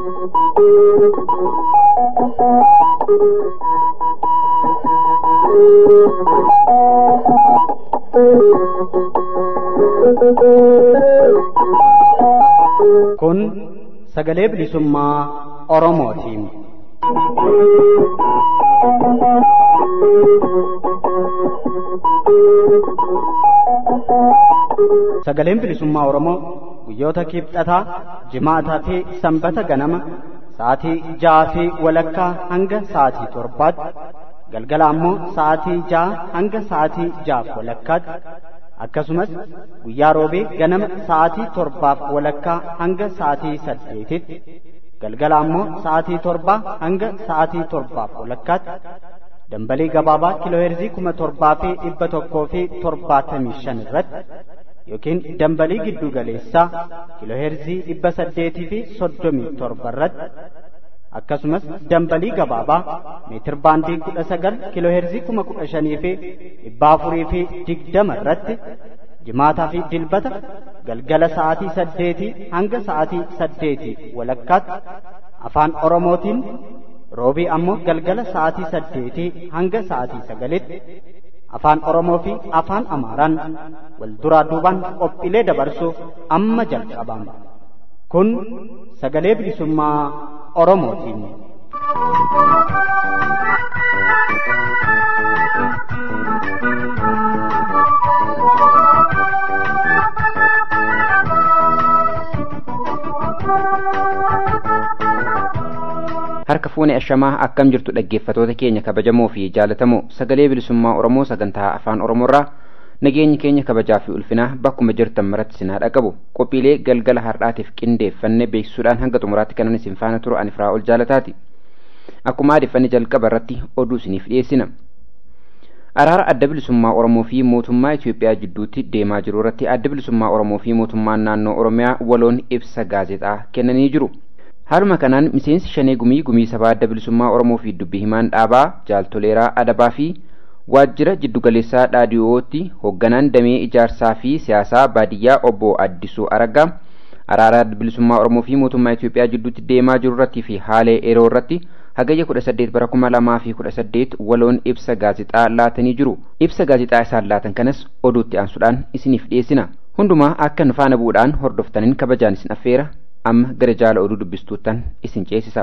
Kun sagalee bilisummaa Oromootiin. Sagaleen bilisummaa Oromoo guyyoota kibxataa, jimaataa fi sanbata ganama sa'aatii ja'aa fi walakkaa hanga sa'aatii torbaatti galgala ammoo sa'aatii ja'a hanga sa'aatii ja'aaf walakkaatti akkasumas guyyaa roobee ganama sa'aatii torbaaf walakkaa hanga sa'aatii saddeetitti galgala ammoo sa'aatii torbaa hanga sa'aatii torbaaf walakkaatti dambalii gabaabaa kiilooheerzii kuma torbaa fi dhibba tokkoo fi torbaatamii shan irratti yookiin dambalii giddu galeessaa kiilooheerzii dhibba saddeetii fi soddomii torba irratti akkasumas dambalii gabaabaa meetir baandii kudha sagal kiilooheerzii kuma kudha shanii fi dhibba afurii fi digdama irratti jimaataa fi dilbata galgala sa'aatii saddeetii hanga sa'aatii saddeetii walakkaatti afaan oromootiin roobii ammoo galgala sa'aatii saddeetii hanga sa'aatii sagalitti afaan oromoo fi afaan amaaraan wal duraa duubaan qophiilee dabarsuuf amma jalqabama kun sagalee bilisummaa oromootiin. harka fuune ashamaa akkam jirtu dhaggeeffatoota keenya kabajamoo fi jaalatamoo sagalee bilisummaa oromoo sagantaa afaan oromoorraa nageenyi keenya kabajaa fi ulfinaa bakkuma jirtan maratti sinaa dhaqabu qophiilee galgala har'aatiif qindeeffanne beeksisuudhaan hanga xumuraatti kanan isin faana turu ani firaa ol jaalataati akkuma aadeffanne jalqaba irratti oduu isiniif dhiyeessina araara adda bilisummaa oromoo fi mootummaa itiyoophiyaa jidduutti deemaa jiru irratti adda bilisummaa oromoo fi mootummaan naannoo oromiyaa waloon ibsa gaazexaa kennanii jiru haaluma kanaan miseensi shanee gumii gumii sabaa adda bilisummaa oromoo fi dubbii himaan dhaabaa jaaltoleeraa adabaa fi waajjira jiddugaleessaa dhaadiyootti hoogganaan damee ijaarsaa fi siyaasaa baadiyyaa obbo addisuu aragaa araara adda bilisummaa oromoo fi mootummaa itiyoophiyaa jidduutti deemaa jiru irratti fi haala yeroo irratti hagayya kudha saddeet bara kuma lamaa fi kudha saddeet waloon ibsa gaazexaa laatanii jiru ibsa gaazexaa isaan laatan kanas oduutti aansuudhaan isiniif dhiyeessina hundumaa akka nu faana bu'uudhaan hordoftaniin kabajaan isin affeera amma gara jaala oduu dubbistuuttan isin ceesisa.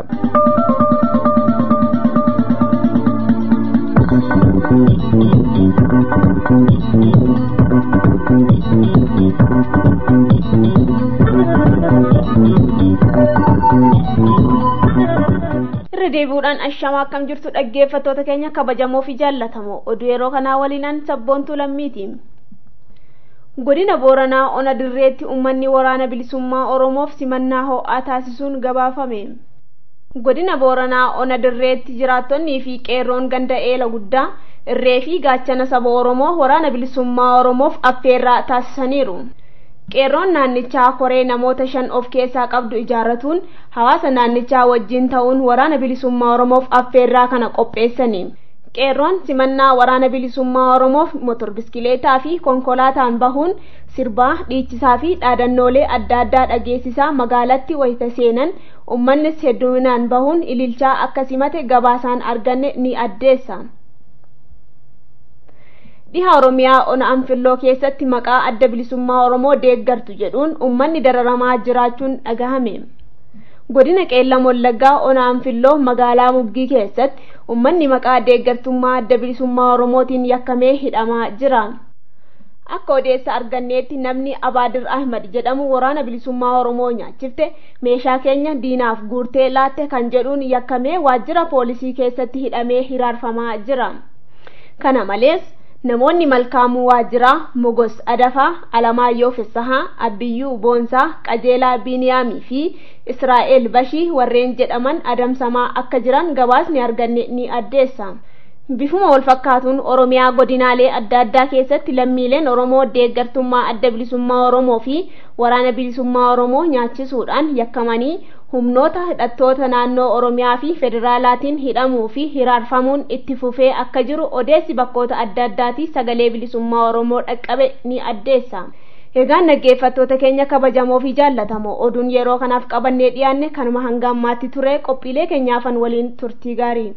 irra deebi'uudhaan ashamaa akkam jirtu dhaggeeffattoota keenya kabajamoo fi jaallatamoo oduu yeroo kanaa waliinaan sabboontuu lammiiti. godina booranaa ona dirreetti uummanni waraana bilisummaa oromoof simannaa ho'aa taasisuun gabaafame godina booranaa ona dirreetti jiraattonnii fi qeerroon ganda eela guddaa irree fi gaachana saba oromoo waraana bilisummaa oromoof affeerraa taasisaniiru qeerroon naannichaa koree namoota shan of keessaa qabdu ijaarratuun hawaasa naannichaa wajjin ta'uun waraana bilisummaa oromoof affeerraa kana qopheessani qeerroon simannaa waraana bilisummaa oromoof motor biskileetaa fi konkolaataan bahuun sirbaa dhiichisaa fi dhaadannoolee adda addaa dhageessisaa magaalatti wayita seenan uummannis hedduminaan bahuun ililchaa akka simate gabaasaan arganne ni addeessa. dhiha oromiyaa ona anfilloo keessatti maqaa adda bilisummaa oromoo deeggartu jedhuun uummanni dararamaa jiraachuun dhagahame. godina qeellam wallaggaa ona anfilloo magaalaa muggii keessatti uummanni maqaa deeggartummaa adda bilisummaa oromootiin yakkamee hidhamaa jira akka odeessa arganneetti namni abaadir ahmad jedhamu waraana bilisummaa oromoo nyaachifte meeshaa keenya diinaaf guurtee laatte kan jedhuun yakkamee waajjira poolisii keessatti hidhamee hiraarfamaa jira kana malees namoonni malkaamuu waajjiraa mogos adafaa alamaayyoo fissahaa abbiyyuu boonsaa qajeelaa biiniyaamii fi israa'el bashii warreen jedhaman adamsamaa akka jiran gabaasni arganne ni addeessa bifuma wal fakkaatuun oromiyaa godinaalee adda addaa keessatti lammiileen oromoo deeggartummaa adda bilisummaa oromoo fi waraana bilisummaa oromoo nyaachisuudhaan yakkamanii humnoota hidhattoota naannoo oromiyaa fi federaalaatiin hidhamuu fi hiraarfamuun itti fufee akka jiru odeessi bakkoota adda addaati sagalee bilisummaa oromoo dhaqqabe ni addeessa Egaan dhaggeeffattoota keenya kabajamoo fi jaallatamoo oduun yeroo kanaaf qabannee dhiyaanne kanuma hanga ammaatti ture qophiilee keenyaafan waliin turtii gaarii.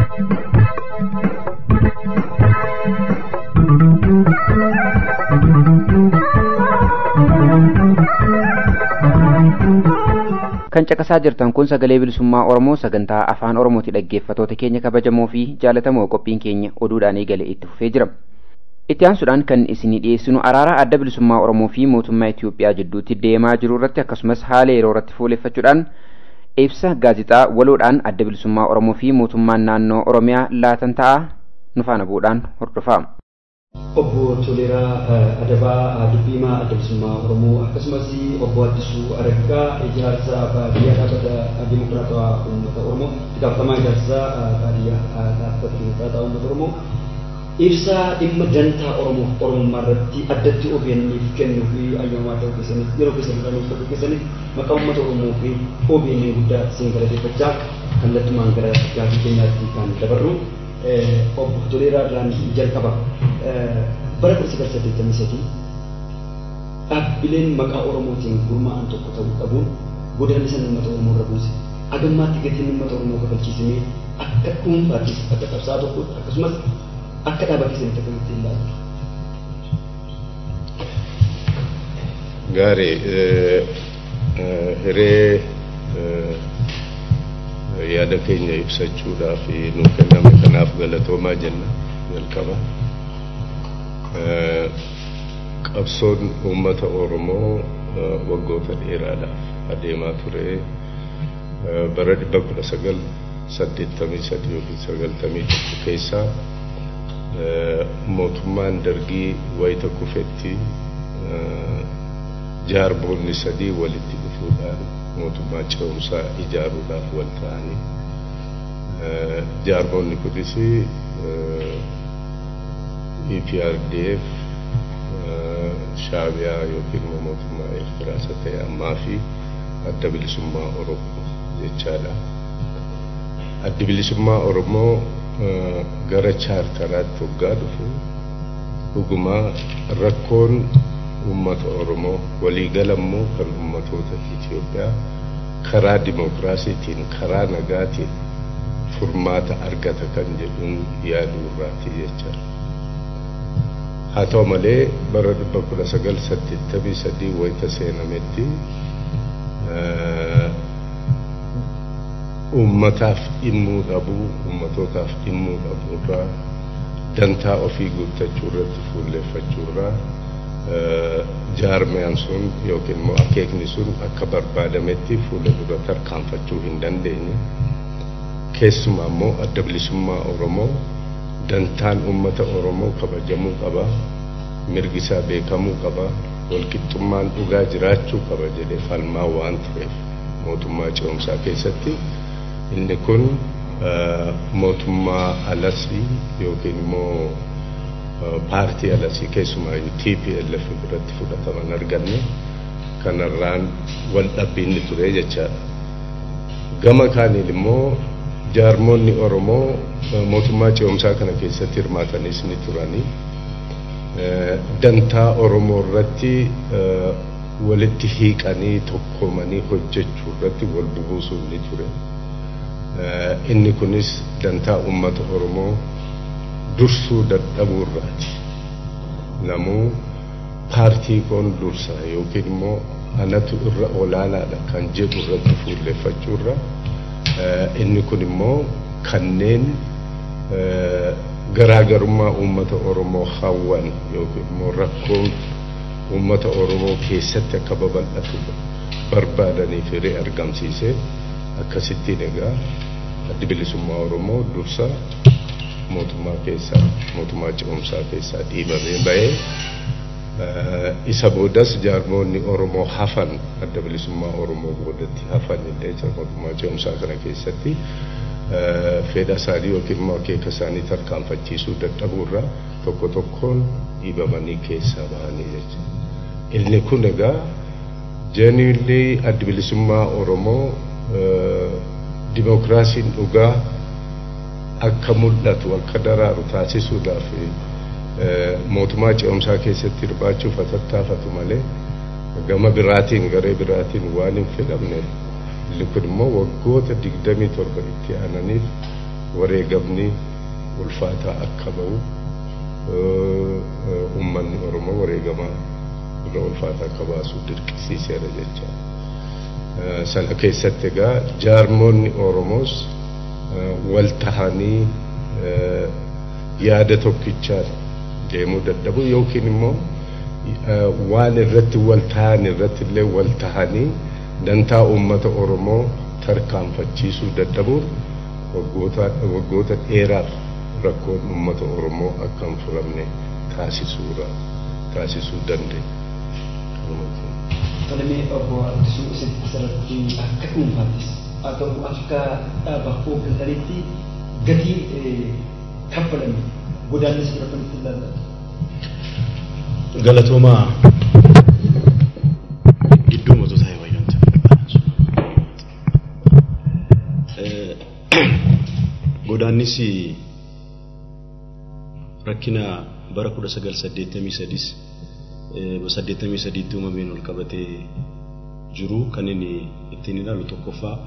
kan caqasaa jirtan kun sagalee bilisummaa oromoo sagantaa afaan oromooti dhaggeeffatoota keenya kabajamoo fi jaalatamoo qophiin keenya oduudhaan eegale itti fufee jira itti aansuudhaan kan isinii dhiyeessinu araara adda bilisummaa oromoo fi mootummaa itiyoophiyaa jidduutti deemaa jiru irratti akkasumas haala yeroo irratti fuuleffachuudhaan ibsa gaazixaa waloodhaan adda bilisummaa oromoo fi mootummaan naannoo oromiyaa laatan ta'a nu faana bu'uudhaan hordofaa. obbo Toleeraa Adabaa Dubbiimaa Adda Bilisummaa Oromoo akkasumas obbo Addisuu Araggaa ijaarsa baadiyyaa dhaabbata Dimokiraatawaa Uummata Oromoo itti gaafatamaa ijaarsa baadiyyaa dhaabbata Dimokiraatawaa Uummata Oromoo ibsa dhimma dantaa Oromoo Oromummaa irratti addatti OBN'if kennuu fi ayyamaa ta'uu keessaniif yeroo keessaniif nuuf ta'uu keessaniif maqaa uummata Oromoo fi OBN guddaa isin galateeffachaa kallattumaan gara gaafii keenyaatti kan dabarru obbo Toleeraa irraan jalqaba. bara kudha sagal saddeettamii sadii dhaabbileen maqaa Oromootiin gurmaa'an tokko ta'uu qabuun godaanni san uummata Oromoo irra buuse. Agammaatti gatiin uummata Oromoo kafalchiisamee akka dhuunfaattis akka qabsaa tokkotti akkasumas akka dhaaba keessanitti akkamitti ilaaltu. Gaarii hiree yaada keenya ibsachuudhaaf nu kenname kanaaf galatoomaa jenna jalqaba. qabsoon uummata oromoo waggoota dheeraadhaaf adeemaa ture bara dhibba kudha sagal saddeettamii sadii yookiin sagaltamii tokko keessaa mootummaan dargii wayita kufetti jaarboonni sadii walitti dhufuudhaan mootummaa ce'umsaa ijaaruudhaaf wal ta'anii jaarboonni kunis EPRDF shaabiyaa yookiin immoo mootummaa Eertiraa isa ta'e ammaa fi adda bilisummaa Oromoo jechaadha. Addi bilisummaa Oromoo gara chaartaraatti hoggaa dhufu dhugumaa rakkoon uummata Oromoo waliigalammoo kan uummatoota Itoophiyaa karaa dimookiraasiitiin karaa nagaatiin furmaata argata kan jedhuun yaaduu irraati jechaadha. haa ta'u malee bara dhibba kudha sagal saddeettamii sadii wayita seenametti uummataaf dhimmuu dhabuu uummatootaaf dhimmuu dhabuu irraa dantaa ofii guuttachuu irratti fuulleeffachuu irraa jaarmiyaan sun yookiin immoo akeekni sun akka barbaadametti fuula dura tarkaanfachuu hin dandeenye keessumaa immoo adda bilisummaa Oromoo dantaan uummata Oromoo kabajamuu qaba mirgi isaa beekamuu qaba walqixxummaan dhugaa jiraachuu qaba jedhee falmaa waan tureef mootummaa ce'umsaa keessatti inni kun mootummaa alasii yookiin immoo paartii alasii keessumaayyuu TPLF biratti fudhataman arganne kanarraan wal dhabbiinni ture jechaadha. Gama kaaniin immoo jaarmoonni Oromoo mootummaa ce'umsaa kana keessatti hirmaatanis ni turanii dantaa Oromoo irratti walitti hiiqanii tokkoomanii hojjechuu irratti wal bubuusuun ni ture. Inni kunis dantaa uummata Oromoo dursuu dadhabuu irraati. Namuu paartii koon dursa yookiin immoo anatu irra olaanaadha kan jedhu irratti fuulleeffachuu irra inni kun immoo kanneen garaagarummaa uummata Oromoo hawwan yookiin immoo rakkoon uummata Oromoo keessatti akka babal'atu barbaadanii firee argamsiisee akkasittiin egaa addi bilisummaa Oromoo dursa mootummaa keessaa mootummaa ce'umsaa keessaa dhiibamee bahee isa boodas jaarmoonni Oromoo hafan adda bilisummaa Oromoo boodatti hafan illee mootummaa ce'umsaa kana keessatti fedha isaanii yookiin immoo akeeka isaanii tarkaanfachiisuu dadhabuurraa tokko tokkoon dhiibamanii keessaa bahanii jechuudha. Inni kun egaa jeenilli adda bilisummaa Oromoo dimookiraasiin dhugaa akka mul'atu akka daraaru taasisuudhaaf mootummaa ce'umsaa keessatti hirmaachuuf tattaafatu malee gama biraatiin garee biraatiin waan hin fedhamne inni kun immoo waggoota digdamii torba itti aananiif wareegamni ulfaataa akka ba'u uummanni Oromoo wareegama irra ulfaataa akka baasu dirqisiiseera jecha. Sana keessatti egaa jaarmoonni Oromoos wal tahanii yaada tokkichaan deemuu dadhabu yookiin immoo waan irratti wal tahan irratti illee wal tahanii dantaa uummata Oromoo tarkaanfachiisuu dadhabuun waggoota dheeraaf rakkoon uummata Oromoo akka hin furamne taasisuudha taasisuu dandeenya. Falmee obbo Addisuu isin asirratti akka dhuunfaattis haa ta'u akka dhaaba hooggananitti gatii kaffalame godaannis fudhatanitti ilaallatu. Galatoomaa gidduu mootota wayyanta godaannis rakkina bara kudha sagal saddeettamii sadis saddeettamii sadiitti uumameen ol qabatee jiru kan inni ittiin ilaalu tokkoffaa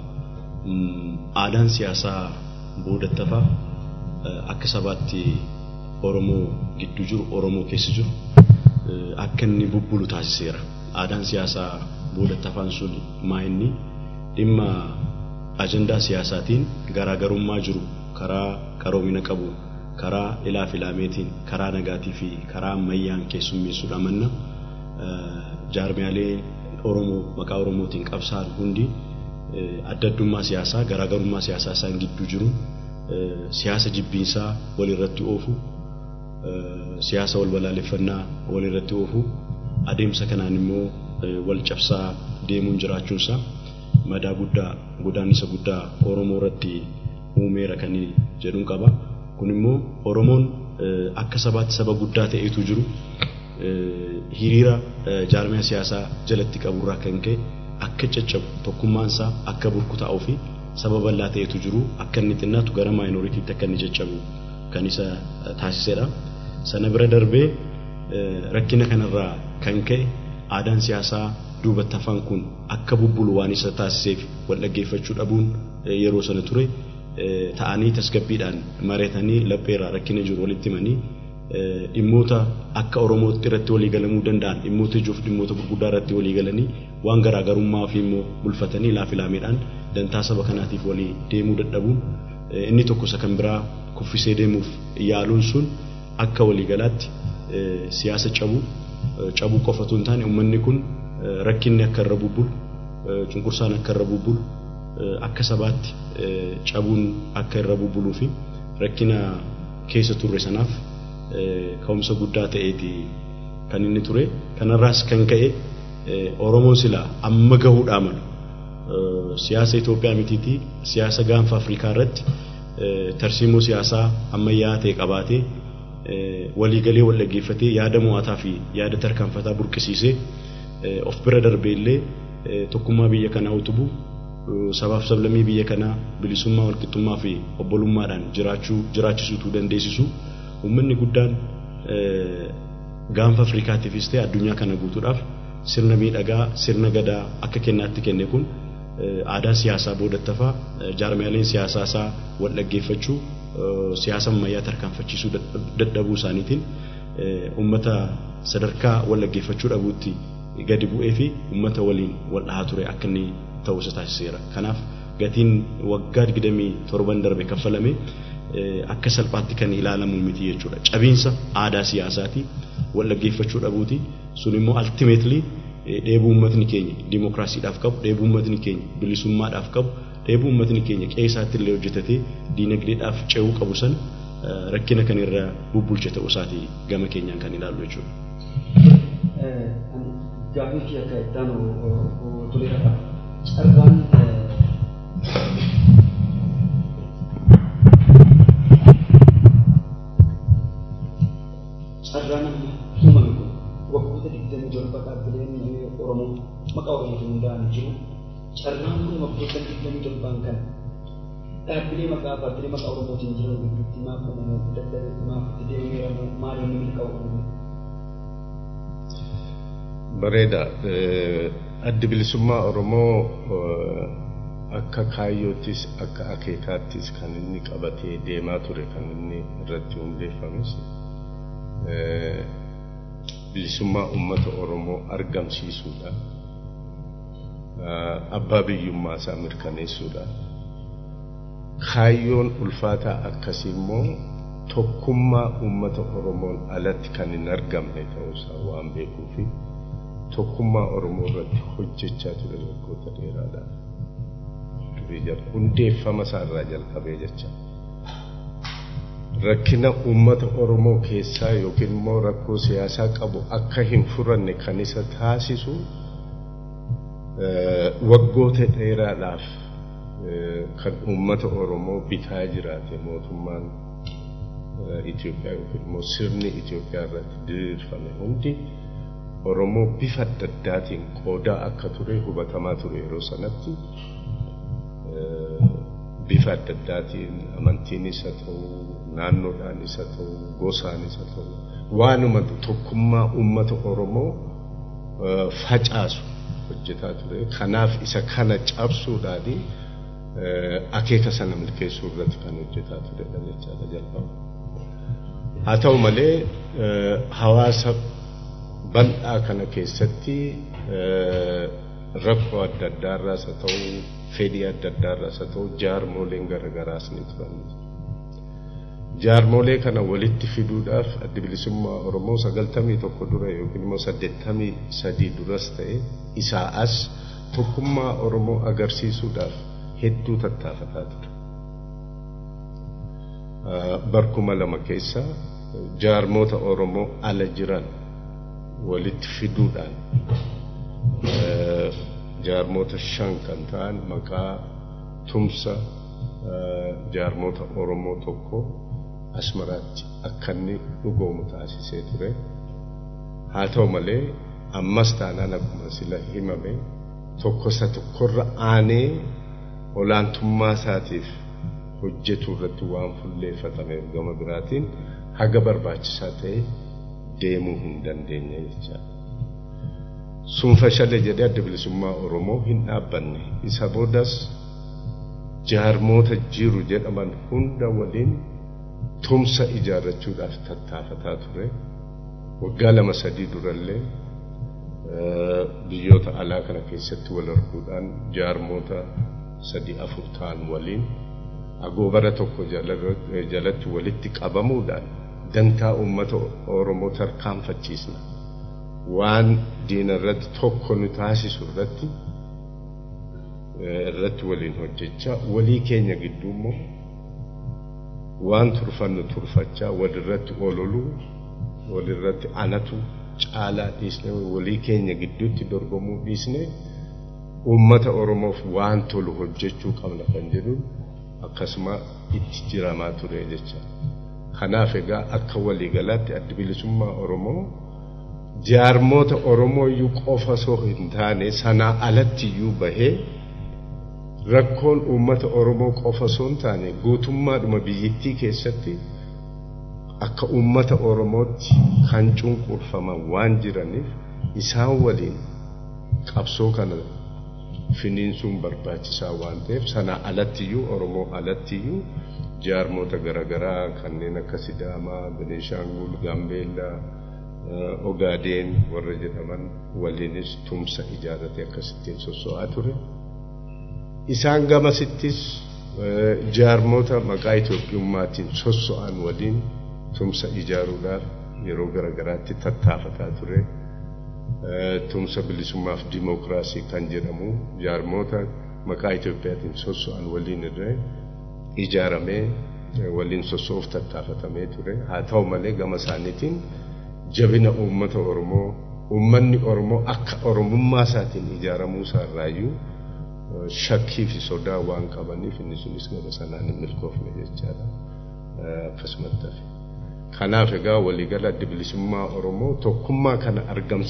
aadaan siyaasaa boodattafaa akka sabaatti Oromoo gidduu jiru Oromoo keessa jiru akka inni bubbulu taasiseera. Aadaan siyaasaa boodattafaan sun maa inni dhimma ajandaa siyaasaatiin garaagarummaa jiru karaa qaroomina qabu karaa ilaa filaameetiin karaa nagaatii fi karaa ammayyaan keessummeessuudha manna jaarmiyaalee Oromoo maqaa Oromootiin qabsaa'an hundi adda addummaa siyaasaa garaagarummaa siyaasaa isaan gidduu jiru siyaasa jibbiinsaa walirratti oofu siyaasa wal balaaleffannaa walirratti oofu adeemsa kanaan immoo wal cabsaa deemuun jiraachuunsaa madaa guddaa godaannisa guddaa Oromoo irratti uumeera kan jedhuun qaba. Kun immoo Oromoon akka sabaatti saba guddaa ta'etu jiru hiriira jaarmiyaa siyaasaa jalatti qaburraa kan ka'e akka caccabu tokkummaansaa akka burkutaa'uu fi saba bal'aa ta'etu jiru akka inni xinnaatu gara maayinooritiitti akka inni caccabu kan isa taasisedha. Sana bira darbee rakkina kanarraa kan ka'e aadaan siyaasaa duubatti hafan kun akka bubbulu waan isa taasiseef wal dhaggeeffachuu dhabuun yeroo sana ture ta'anii tasgabbiidhaan mareetanii lapheerraa rakkina jiru walitti himanii dhimmoota akka Oromootti irratti walii galamuu danda'an dhimmoota ijoof dhimmoota gurguddaa irratti walii galanii waan garaagarummaa ofii immoo bulfatanii laafilaameedhaan dantaa saba kanaatiif walii deemuu dadhabuun inni tokko isa kan biraa kuffisee deemuuf yaaluun sun akka waliigalaatti siyaasa cabuu cabuu qofatu hin taane uummanni kun rakkinni akka irra bubbulu cunqursaan akka irra bubbulu akka sabaatti cabuun akka irra bubbuluu fi rakkina keessa turre sanaaf ka'umsa guddaa ta'eeti kan inni ture kanarraas kan ka'e Oromoon sila amma gahuudhaa malu siyaasa Itoophiyaa mitiitii siyaasa gaanfa Afrikaa irratti tarsiimoo siyaasaa ammayyaa ta'e qabaatee waliigalee wal dhaggeeffatee yaada mo'ataa fi yaada tarkaanfataa burqisiisee of bira darbee illee tokkummaa biyya kanaa utubuu sabaaf sablammii biyya kanaa bilisummaa walqixxummaa fi obbolummaadhaan jiraachuu jiraachisuutuu dandeessisu uummanni guddaan gaanfa Afrikaatiifis ta'e addunyaa kana guutuudhaaf sirna miidhagaa sirna gadaa akka kennaatti kenne kun aadaa siyaasaa boodattafaa jaarmiyaaleen siyaasaa isaa wal dhaggeeffachuu siyaasa ammayyaa tarkaanfachiisuu dadhabuu isaaniitiin uummata sadarkaa wal dhaggeeffachuu dhabuutti gadi bu'ee fi uummata waliin wal dhahaa ture akka inni ta'uu isa taasiseera. Kanaaf gatiin waggaa digdamii torban darbe kaffalame akka salphaatti kan ilaalamu miti jechuudha. Cabiinsa aadaa siyaasaati wal dhaggeeffachuu dhabuuti sun immoo ultimately dheebuu uummatni keenya dimookiraasiidhaaf qabu dheebuu uummatni keenya bilisummaadhaaf qabu dheebuu uummatni keenya qe'eesaatti illee hojjetatee diinagdeedhaaf ce'uu qabu san rakkina kan irra bubbulche ta'uu isaati gama keenyaan kan ilaallu jechuudha. Gaafii fi akka ittaanu toleera carraan carraan uumame kun waggoota digdamii torba dhaabbileen Oromoo maqaa Oromootiin hundaa'an jiru carraan kun waggoota digdamii torbaan kan dhaabbilee maqaa paartilee maqaa Oromootiin jiran gidduutti maaf uumamuu dadhabe maaf itti deemeeramu maal inni milkaa'u uumame. Bareeda. Addi bilisummaa Oromoo akka kaayyoottis akka akeekaattis kan inni qabatee deemaa ture kan inni irratti hundeeffames bilisummaa uummata Oromoo argamsiisuudha. Abbaa biyyummaa isaa mirkaneessuudha. Kaayyoon ulfaataa akkasii immoo tokkummaa uummata Oromoon alatti kan hin argamne ta'uusaa waan beekuufi tokkummaa Oromoo irratti hojjechaa ture waggoota dheeraadhaaf. Hundeeffama isaa irraa jalqabee jecha. Rakkina uummata Oromoo keessaa yookiin immoo rakkoo siyaasaa qabu akka hin furanne kan isa taasisu waggoota dheeraadhaaf kan uummata Oromoo bitaa jiraate mootummaan Itoophiyaa yookiin immoo sirni Itoophiyaa irratti diriirfame hundi Oromoo bifa adda addaatiin qoodaa akka ture hubatamaa ture yeroo sanatti bifa adda addaatiin amantiinis haa ta'u naannoodhaanis haa ta'u gosaanis haa ta'u waanuma tokkummaa uummata Oromoo facaasu hojjetaa ture kanaaf isa kana cabsuudhaani akeeka sana milkeessuu irratti kan hojjetaa turedha jechaadha jalqaba. Haa ta'u malee hawaasa bal'aa kana keessatti rakkoo adda addaarraas haa ta'u fedhii adda addaarraas haa ta'u jaarmoleen garagaraas ni turan. Jaarmolee kana walitti fiduudhaaf addi bilisummaa Oromoo sagaltamii tokko dura yookiin immoo saddeettamii sadii duras ta'e isaa as tokkummaa Oromoo agarsiisuudhaaf hedduu tattaafataa ture. Barkuma lama keessa jaarmoota Oromoo ala jiran walitti fiduudhaan jaarmoota shan kan ta'an maqaa tumsa jaarmoota Oromoo tokko asmaraatti akka inni dhugoomu taasisee ture. Haa ta'u malee ammas taanaan akkuma sila himame tokko isa tokkorra aanee olaantummaa isaatiif hojjetu irratti waan fuulleeffatameef gama biraatiin haga barbaachisaa ta'e deemuu hin dandeenye jechaadha. Sunfa shalee jedhee adda bilisummaa Oromoo hin dhaabbanne isa boodas jaarmoota jiru jedhaman hunda waliin tumsa ijaarrachuudhaaf tattaafataa ture. Waggaa lama sadii durallee biyyoota alaa kana keessatti wal arguudhaan jaarmoota sadii afur ta'an waliin agoobara tokko jalatti walitti qabamuudhaan dantaa uummata Oromoo tarkaanfachiisna. Waan diina irratti tokko nu taasisu irratti irratti waliin hojjechaa walii keenya gidduu immoo waan turfannu turfachaa walirratti ololuu walirratti anatu caalaa dhiisne walii keenya gidduutti dorgomuu dhiisne uummata Oromoof waan tolu hojjechuu qabna kan jedhuun akkasuma itti jiramaa ture jecha. Kanaaf egaa akka waliigalaatti addi bilisummaa Oromoo jaarmoota Oromoo iyyuu qofa osoo hin taane sanaa alatti iyyuu bahee rakkoon uummata Oromoo qofa osoo hin taane guutummaadhuma biyyattii keessatti akka uummata Oromootti kan cunqurfaman waan jiraniif isaan waliin qabsoo kana finiinsuun barbaachisaa waan ta'eef sanaa alattiyyuu Oromoo alattiyyuu jaarmoota garaagaraa kanneen akka Sidaamaa, Beneeshaangul, Gaambeellaa, Ogaadeen warra jedhaman waliinis tumsa ijaarratee akkasittiin sosso'aa ture. Isaan gamasittis jaarmoota maqaa Itoophiyummaatiin sosso'an waliin tumsa ijaaruudhaaf yeroo garaagaraatti tattaafataa ture. Tumsa bilisummaaf dimookiraasii kan jedhamu jaarmoota maqaa Itoophiyaatiin sosso'an waliin irra ijaaramee waliin sossoof tattaafatamee ture. Haa ta'u malee gama isaaniitiin jabina uummata Oromoo uummanni Oromoo akka Oromummaa isaatiin ijaaramuu isaarraayyuu shakkii fi sodaa waan qabaniif inni sunis gama sanaan hin milkoofne jechaadha. Akkasumatti hafe. Kanaaf egaa waliigala adda bilisummaa Oromoo tokkummaa kana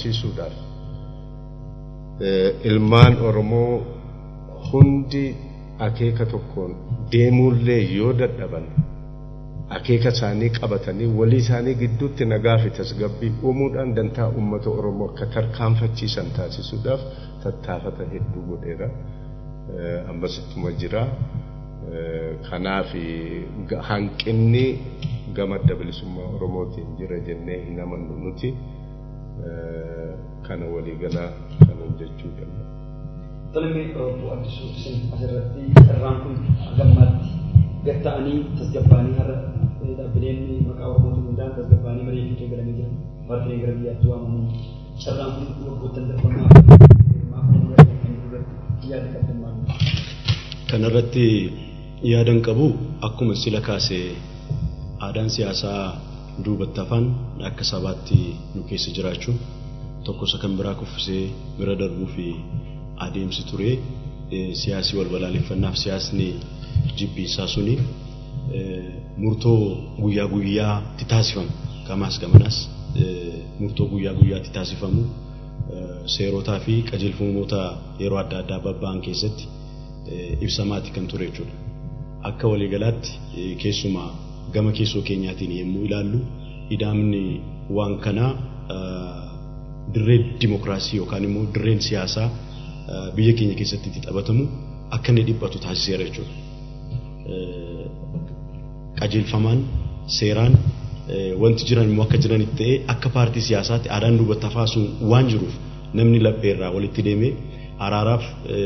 argamsiisuudhaaf ilmaan Oromoo hundi akeeka tokkoon deemuullee yoo dadhaban akeeka isaanii qabatanii walii isaanii gidduutti nagaa fi tasgabbii uumuudhaan dantaa uummata Oromoo akka tarkaanfachiisan taasisuudhaaf tattaafata hedduu godheera. Ammasittuma jira. Kanaaf hanqinni gama adda bilisummaa Oromootiin jira jennee hin amannu nuti kana waliigalaa kan hojjechuu danda'a. Tolme obbo Addisuu isin asirratti carraan kun gammaatti gad ta'anii tasgabbaanii har'a dhaabbileen maqaa Oromootiin hundaan tasgabbaanii marii fi eegalamee jiran paartileen gara biyyaatti waamamuun carraan kun waggoottan darbamaa maaf irratti yaada qabdan maal Kanarratti yaadan qabu akkuma sila kaase aadaan siyaasaa duubatti hafan akka sabaatti nu keessa jiraachuun tokko isa kan biraa kuffisee bira darbuu fi adeemsi ture siyaasii wal balaaleffannaaf siyaasni jibbiinsaa suni murtoo guyyaa guyyaatti taasifamu gamaas gamanas murtoo guyyaa guyyaatti taasifamu seerotaa fi qajeelfamoota yeroo adda addaa babba'an keessatti ibsamaati kan ture jechuudha. Akka waliigalaatti keessumaa gama keessoo keenyaatiin yommuu ilaallu idaamni waan kanaa dirree dimokiraasii yookaan immoo dirreen siyaasaa biyya keenya keessatti itti taphatamu akka inni dhiphatu taasiseera jechuudha. Qajeelfamaan seeraan wanti jiran immoo akka jiranitti ta'ee akka paartii siyaasaatti aadaan duubatti hafaa sun waan jiruuf namni lapheerraa walitti deemee araaraaf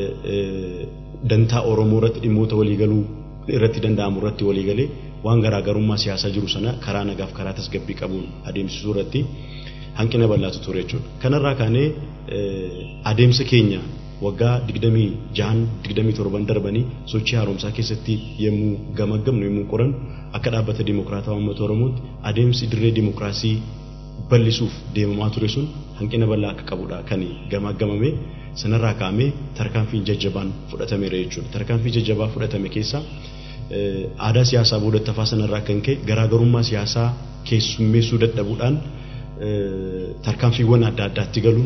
dantaa Oromoo irratti dhimmoota waliigaluu irratti danda'amu irratti waliigalee waan garaagarummaa siyaasaa jiru sana karaa nagaaf karaa tasgabbii qabuun adeemsisuu irratti hanqina bal'aatu ture jechuudha. Kanarraa kaanee adeemsa keenya waggaa 26-27 darbanii sochii haaromsaa keessatti yommuu gamaggamnu yommuu qoran akka dhaabbata dimokiraataa uummata Oromootti adeemsi dirree dimokiraasii bal'isuuf deemamaa ture sun hanqina bal'aa akka qabudha kan gamaggamame sanarraa kaa'amee tarkaanfiin jajjabaan fudhatameera jechuudha. Tarkaanfii jajjabaa fudhatame keessaa aadaa siyaasaa boodatti hafaa sanarraa kan ka'e garaagarummaa siyaasaa keessummeessuu dadhabuudhaan tarkaanfiiwwan adda addaatti galuun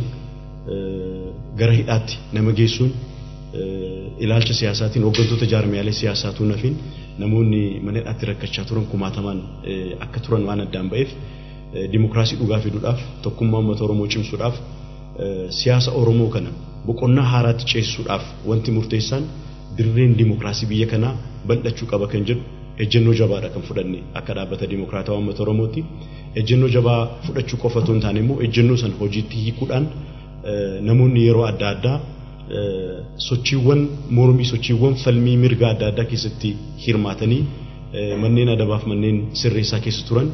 gara hidhaatti nama geessuun ilaalcha siyaasaatiin hooggantoota jaarmiyaalee siyaasaatu nafiin namoonni mana hidhaatti rakkachaa turan kumaatamaan akka turan waan addaan ba'eef dimokiraasii dhugaa fiduudhaaf tokkummaa uummata Oromoo cimsuudhaaf siyaasa Oromoo kana boqonnaa haaraatti ceessuudhaaf wanti murteessaan dirreen dimokiraasii biyya kanaa bal'achuu qaba kan jedhu ejjennoo jabaadha kan fudhanne akka dhaabbata dimokiraataa uummata Oromootti ejjennoo jabaa fudhachuu qofa otoo hin taane immoo ejjennoo sana hojiitti hiikuudhaan namoonni yeroo adda addaa sochiiwwan mormii sochiiwwan falmii mirga adda addaa keessatti hirmaatanii manneen adabaaf manneen sirreessaa keessa turan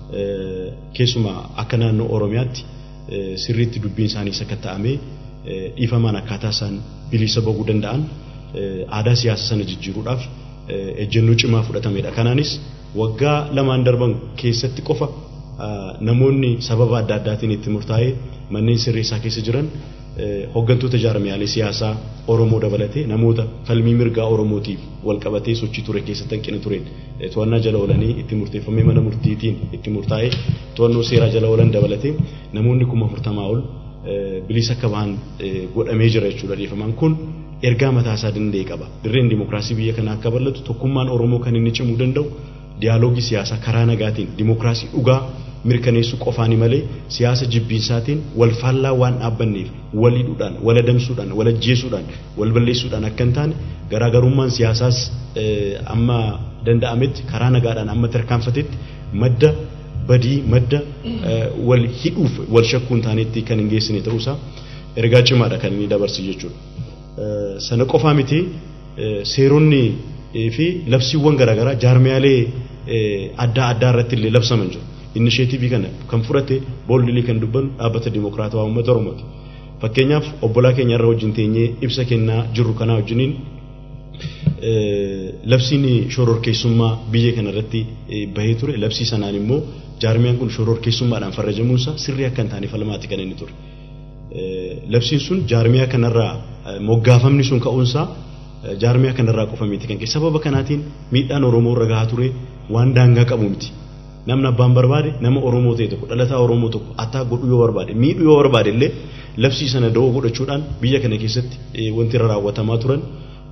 keessumaa akka naannoo Oromiyaatti sirriitti dubbiin isaanii sakatta'amee dhiifamaan akkaataa isaan bilisa bahuu danda'an aadaa siyaasa sana jijjiiruudhaaf ejjennoo cimaa fudhatamedha. Kanaanis waggaa lamaan darban keessatti qofa namoonni sababa adda addaatiin itti murtaa'ee manneen sirreessaa keessa jiran hooggantoota jaarmiyaalee siyaasaa Oromoo dabalatee namoota falmii mirgaa Oromootiif wal qabatee sochii ture keessatti hanqina tureen to'annaa jala oolanii itti murteeffamee mana murtiitiin itti murtaa'ee to'annoo seeraa jala oolan dabalatee namoonni kuma afurtamaa ol bilisa akka bahan godhamee jira jechuudha dhiifamaan kun ergaa mataa isaa danda'e qaba dirreen dimokiraasii biyya kanaa akka bal'atu tokkummaan Oromoo kan inni cimuu danda'u diyaaloogii siyaasaa karaa nagaatiin dimokiraasii dhugaa mirkaneessuu qofaani malee siyaasa jibbiinsaatiin wal faallaa waan dhaabbanneef wal hidhuudhaan wal adamsuudhaan wal ajjeesuudhaan wal balleessuudhaan akka hin taane garaagarummaan siyaasaas amma danda'ametti karaa nagaadhaan amma tarkaanfatetti madda badii madda wal hidhuuf wal shakkuu hin taanetti kan hin geessine ta'uusaa ergaa cimaadha kan inni dabarsu jechuudha. Sana qofaa miti seeronni fi labsiiwwan garaagaraa jaarmiyaalee adda addaa irratti illee labsaman jiru. Inisheetivii kana kan fudhate booldilee kan dubban dhaabbata dimokiraatawaa uummata Oromooti. Fakkeenyaaf obbolaa keenya irra wajjin teenyee ibsa kennaa jirru kanaa wajjiniin labsiin shororkeessummaa biyya kana irratti bahee ture labsii sanaan immoo jaarmiyaan kun shororkeessummaadhaan farrajamuunsaa sirrii akka hin taane falmaatti kan inni ture. Labsiin sun jaarmiyaa kanarraa moggaafamni sun ka'uunsaa jaarmiyaa kanarraa qofa miti kan sababa kanaatiin miidhaan Oromoo irra gahaa ture waan daangaa qabu miti. Namni abbaan barbaade nama Oromoo ta'e tokko dhalataa Oromoo tokko attaa godhuu yoo barbaade miidhuu yoo barbaade illee labsii sana da'oo godhachuudhaan biyya kana keessatti wanti irra raawwatamaa turan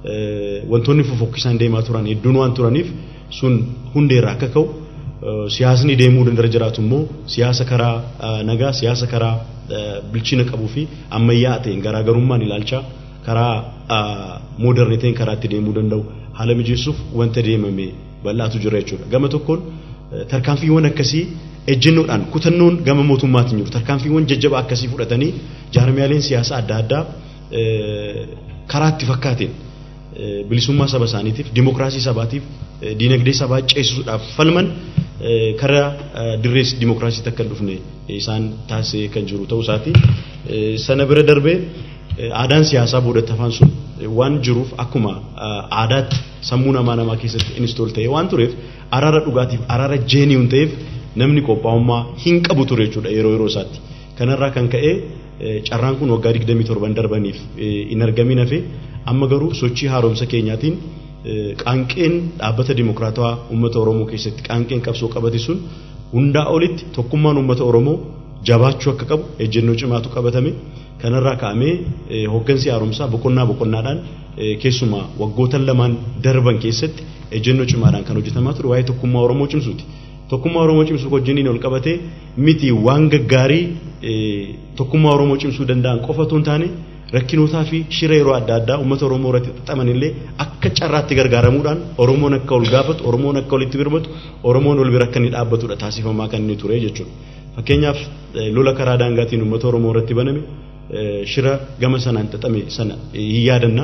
wantoonni fofokkisaan deemaa turan hedduun waan turaniif sun hundeerraa akka ka'u siyaasni deemuu dandara jiraatu immoo siyaasa karaa nagaa siyaasa karaa bilchina qabuu fi ammayyaa ta'een garaagarummaan ilaalchaa karaa mooderniteen karaa itti deemuu danda'u haala mijeessuuf wanta deemame bal'aatu jira jechuudha. Gama tokkoon tarkaanfiiwwan akkasii ejjennoodhaan kutannoon gama mootummaatiin jiru tarkaanfiiwwan jajjabaa akkasii fudhatanii jaarmiyaaleen siyaasaa adda addaa karaa itti fakkaateen bilisummaa saba isaaniitiif dimokiraasii sabaatiif diinagdee sabaa ceesisuudhaaf falman karaa dirrees dimokiraasiitti akka hin dhufne isaan taasisee kan jiru ta'uu isaati. Sana bira darbee aadaan siyaasaa boodatti hafaan sun waan jiruuf akkuma aadaatti sammuu namaa namaa keessatti instool ta'e waan tureef araara dhugaatiif araara jeeniyuun ta'eef namni qophaa'ummaa hin qabu ture jechuudha yeroo yeroo isaatti. Kanarraa kan ka'e carraan kun waggaa 27 darbaniif hin argamin hafe amma garuu sochii haaromsa keenyaatiin qaanqeen dhaabbata dimokiraatawaa uummata Oromoo keessatti qaanqeen qabsoo qabate sun hundaa olitti tokkummaan uummata Oromoo jabaachuu akka qabu ejjennoo cimaatu qabatame kanarraa ka'amee hooggansi haaromsaa boqonnaa boqonnaadhaan keessumaa waggootan lamaan darban keessatti ejjennoo cimaadhaan kan hojjetamaa ture waa'ee tokkummaa Oromoo cimsuuti. Tokkummaa Oromoo cimsuu wajjiniin ol qabatee miti waan gaggaarii tokkummaa Oromoo cimsuu danda'an qofa otoo hin taane rakkinootaa fi shira yeroo adda addaa uummata Oromoo irratti xaxaman illee akka carraatti gargaaramuudhaan Oromoon akka ol gaafatu Oromoon akka walitti birmatu Oromoon ol bira akka inni dhaabbatudha taasifamaa kan inni ture jechuudha. Fakkeenyaaf lola karaa daangaatiin uummata Oromoo irratti baname shira gama sanaan xaxame sana hin yaadanna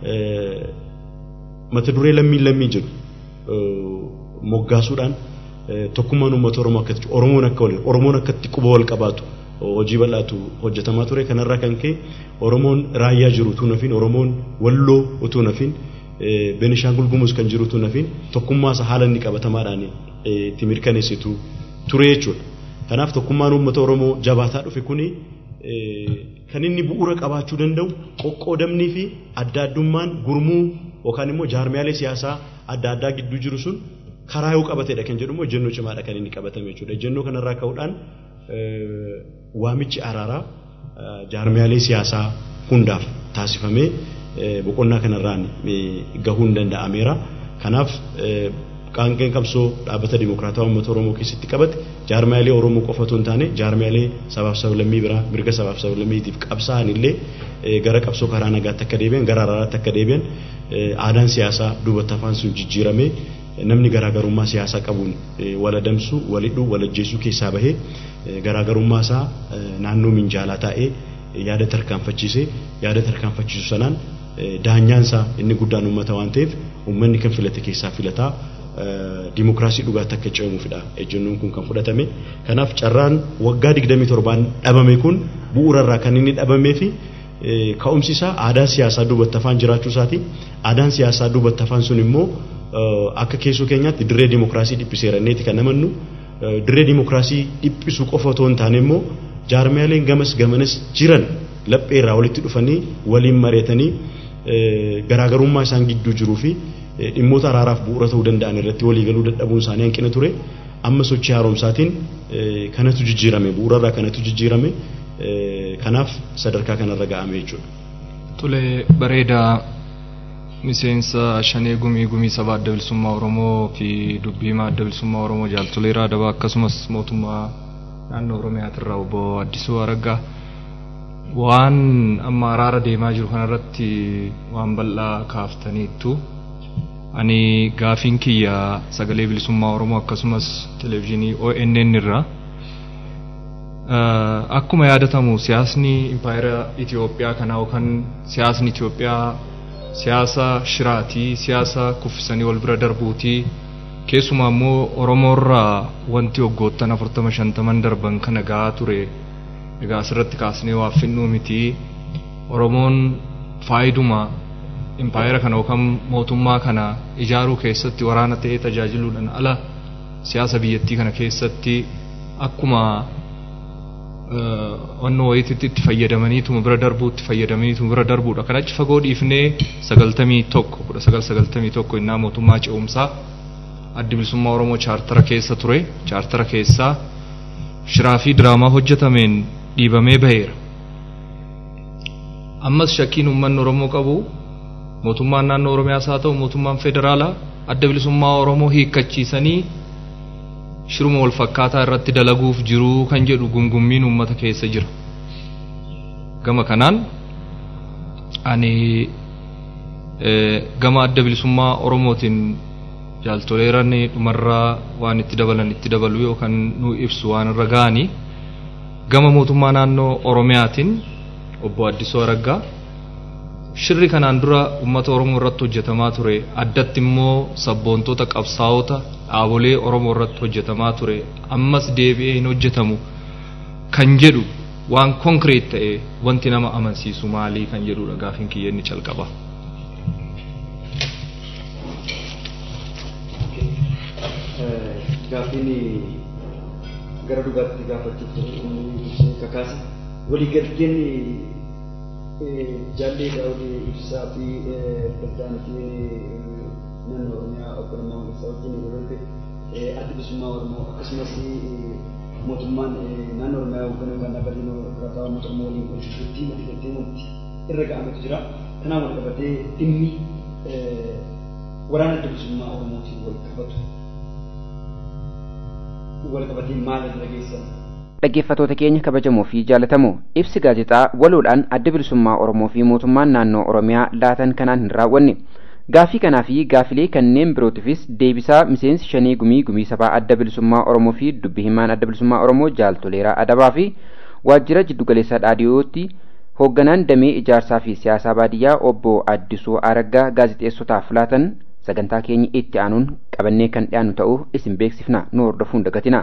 mata duree lammiin lammii jedhu moggaasuudhaan tokkummaan uummata Oromoo akkatti Oromoon akka waliin Oromoon akkatti quba wal qabaatu hojii bal'aatu hojjetamaa ture kanarraa kan ka'e Oromoon raayyaa jiru utuu nafin Oromoon walloo utuu nafin Benishaangul Gumuz kan jiru utuu nafin tokkummaa isaa haala inni qabatamaadhaan itti mirkaneessitu ture jechuudha. Kanaaf tokkummaan uummata Oromoo jabaataa dhufe kuni kan inni bu'uura qabaachuu danda'u qoqqoodamnii fi adda addummaan gurmuu yookaan immoo jaarmiyaalee siyaasaa adda addaa gidduu jiru sun karaa yoo qabatedha kan jedhu immoo ejjennoo cimaadha kan inni qabatame jechuudha. Ejjennoo kanarraa ka'uudhaan waamichi araaraa jaarmiyaalee siyaasaa hundaaf taasifamee boqonnaa kanarraan gahuun danda'ameera. Kanaaf qaanqeen qabsoo dhaabbata dimokiraatawaa uummata Oromoo keessatti qabate jaarmiyaalee Oromoo qofa otoo hin taane jaarmiyaalee sabaaf sablammii biraa mirga sabaaf sablammiitiif qabsaa'an illee gara qabsoo karaa nagaatti akka deebi'an gara araaraatti akka deebi'an aadaan siyaasaa duubatti hafaan sun jijjiiramee namni garaagarummaa siyaasaa qabuun wal adamsu wal hidhuu wal ajjeesuu keessaa bahee garaagarummaa isaa naannoo minjaalaa taa'ee yaada tarkaanfachiisee yaada tarkaanfachiisu sanaan daanyaan isaa inni guddaan uummata waan ta'eef uummanni kan filate keessaa filataa dimokiraasii dhugaatti akka ce'amuufidha ejjennoon kun kan fudhatame kanaaf carraan waggaa 27 dhabame kun bu'uurarraa kan inni dhabamee fi ka'umsi isaa aadaa siyaasaa duubatti hafaan jiraachuu isaati aadaan siyaasaa duubatti hafaan sun immoo akka keessoo keenyaatti dirree dimokiraasii dhiphiseeranneeti kan namannu dirree dimokiraasii dhiphisuu qofa otoo hin taane immoo jaarmiyaaleen gamas gamanas jiran lapheerraa walitti dhufanii waliin mari'atanii garaagarummaa isaan gidduu jiruu fi dhimmoota araaraaf bu'uura ta'uu danda'an irratti waliigaluu dadhabuun isaanii hanqina ture amma sochii haaromsaatiin kanatu jijjiirame bu'uurarraa kanatu jijjiirame kanaaf sadarkaa kanarra ga'ame jechuudha. Tole bareedaa miseensa shanee gumii gumii sabaa adda bilisummaa Oromoo fi dubbii himaa adda bilisummaa Oromoo jaaltoleeraa adabaa akkasumas mootummaa naannoo Oromiyaatirraa obbo Addisuu Araggaa waan amma araara deemaa jiru kanarratti waan bal'aa kaaftaniittu ani gaafiin kiyya sagalee bilisummaa Oromoo akkasumas televezyiinii ONN irraa akkuma yaadatamu siyaasni impaayera Itoophiyaa kanaa yookaan siyaasni Itoophiyaa siyaasa shiraatii siyaasa kuffisanii wal bira darbuutii keessumaa immoo Oromoorraa wanti waggoottan afurtama shantaman darban kana gahaa ture egaa asirratti kaasnee waa finnuu miti Oromoon faayiduma impaayera kana yookaan mootummaa kana ijaaruu keessatti waraana ta'ee tajaajiluudhaan ala siyaasa biyyattii kana keessatti akkuma onnoo wayititti itti fayyadamaniituma bira darbuutti fayyadamaniituma bira darbuudha kan achi fagoo dhiifnee sagaltamii tokko kudha sagal sagaltamii tokko innaa mootummaa ce'umsaa addi bilisummaa Oromoo chaartara keessa ture chaartara keessaa shiraa fi diraamaa hojjetameen dhiibamee baheera. Ammas shakkiin uummanni Oromoo qabu mootummaan naannoo oromiyaas haa ta'u mootummaan federaalaa adda bilisummaa oromoo hiikkachiisanii shiruma wal fakkaataa irratti dalaguuf jiruu kan jedhu gungummiin uummata keessa jira gama kanaan ani gama adda bilisummaa oromootiin jaaltoleeran dhumarraa waan itti dabalan itti dabalu yookaan nu ibsu waan irra ga'anii gama mootummaa naannoo oromiyaatiin obbo Addisoo Araggaa shirri kanaan dura uummata oromoo irratti hojjetamaa ture addatti immoo sabboontota qabsaa'ota dhaabolee oromoo irratti hojjetamaa ture ammas deebi'ee hin hojjetamu kan jedhu waan konkreet ta'e wanti nama amansiisu maalii kan jedhudha gaafiin kiyya inni calqaba. Gaafiin gara dhugaatti gaafachuuf inni kakaase waliigalteen jaallee daawwii ibsaa fi pirezidaantiin naannoo oromiyaa obbo Lammaa Magarsaa wajjin yeroo ta'e adda bilisummaa oromoo akkasumas mootummaan naannoo oromiyaa hoogganuu kan dhaabbatee birataa mootummaa waliin hojjechuutti waliigaltee wanti irra ga'ametu jira. Kanaan wal qabatee dhimmi waraana adda bilisummaa oromootiin wal qabatu wal qabatee maal irra geessan? dhaggeeffatoota keenya kabajamoo fi jaalatamoo ibsi gaazexaa waloodhaan adda bilisummaa oromoo fi mootummaan naannoo oromiyaa laatan kanaan hin raawwanne gaafii kanaa fi gaafilee kanneen birootifis deebisaa miseensi shanii gumii gumii sabaa adda bilisummaa oromoo fi dubbi himaan adda bilisummaa oromoo jaaltoleeraa adabaa fi waajjira jiddugaleessaa dhaadhiyootti hoogganaan damee ijaarsaa fi siyaasaa baadiyyaa obbo addisuu araggaa gaazexeessotaaf laatan sagantaa keenya itti aanuun qabannee kan dhiyaannu ta'uu isin beeksifna nu hordofuun dagatina.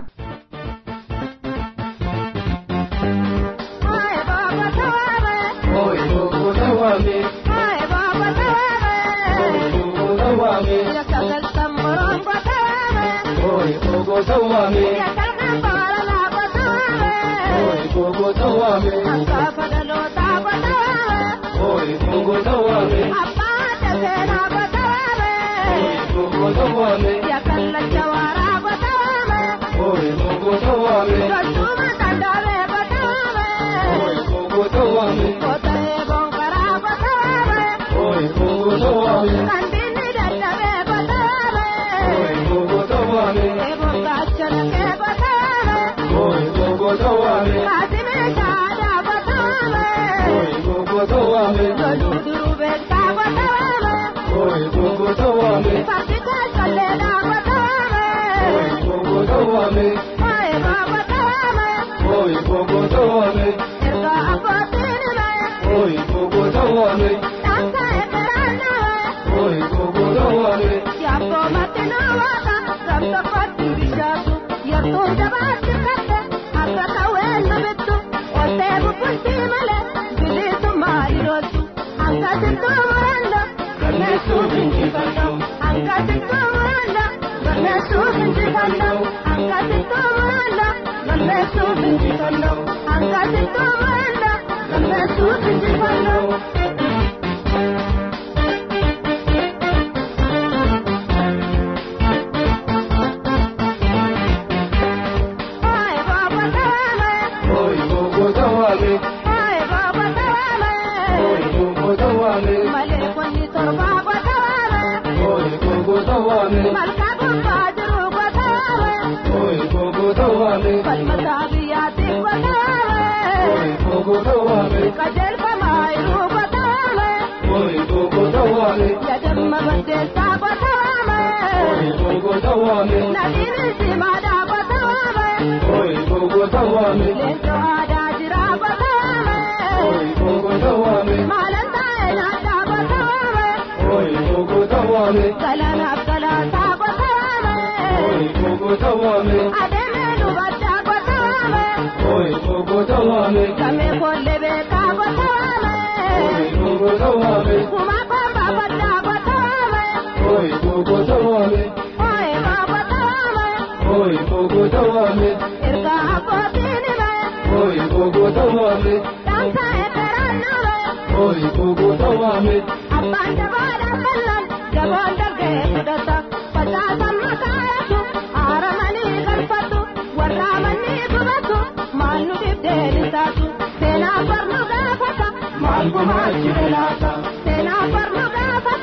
Seenaa farma gaafata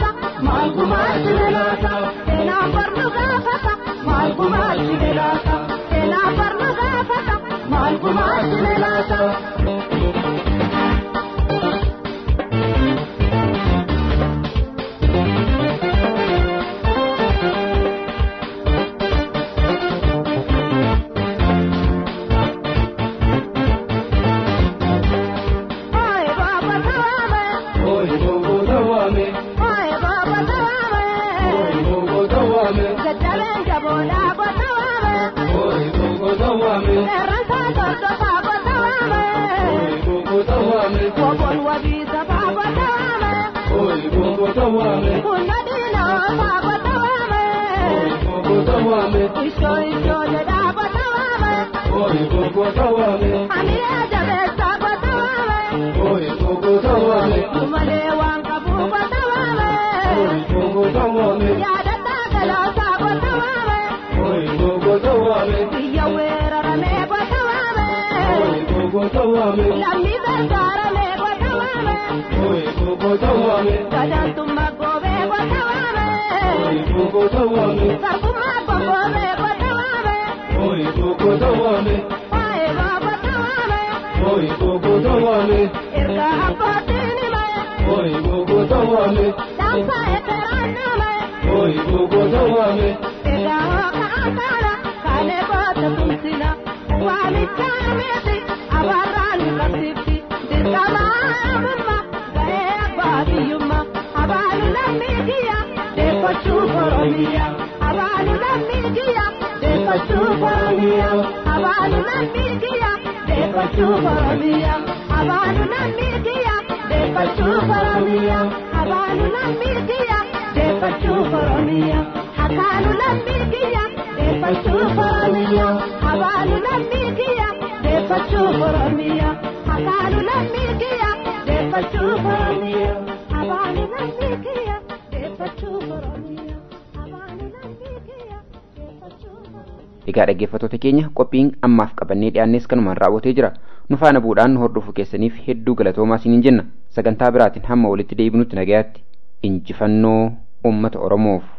gumaachi laata seenaa barna gaafata maal gumaachi laata. Egaa dhaggeeffattoota keenya qophiin ammaaf qabannee dhiyaannes kanumaan raawwatee jira. Nu faana bu'uudhaan nu hordofuu keessaniif hedduu galatoomaa isiniin jenna. Sagantaa biraatiin hamma walitti deebinutti nagayaatti injifannoo uummata Oromoof.